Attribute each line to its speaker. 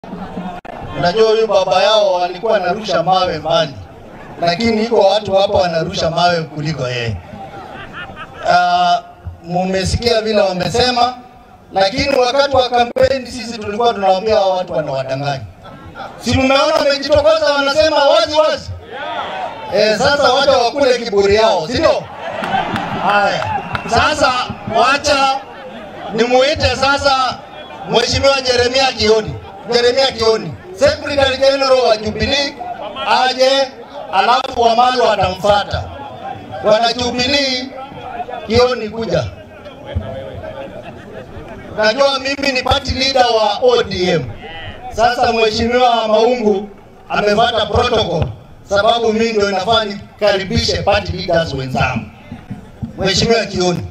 Speaker 1: Unajua huyu baba yao walikuwa anarusha mawe mbali, lakini iko watu hapa wanarusha mawe kuliko yeye. Uh, mumesikia vile wamesema, lakini wakati wa kampeni sisi tulikuwa tunawaambia hao watu wanawadanganya. Si mmeona wamejitokeza, wanasema wazi wazi. Eh, sasa wacha wakule kiburi yao, si ndio? Haya, sasa wacha nimuite sasa Mheshimiwa Jeremia Kioni, Jeremia Kioni, Secretary General wa Jubilee aje, alafu Wamalu watamfuata. Wana Jubilee, Kioni kuja. Najua mimi ni party leader wa ODM. Sasa Mheshimiwa Maungu amefuata protocol, sababu mimi ndio inafaa nikaribishe party leaders wenzangu. Mheshimiwa Kioni,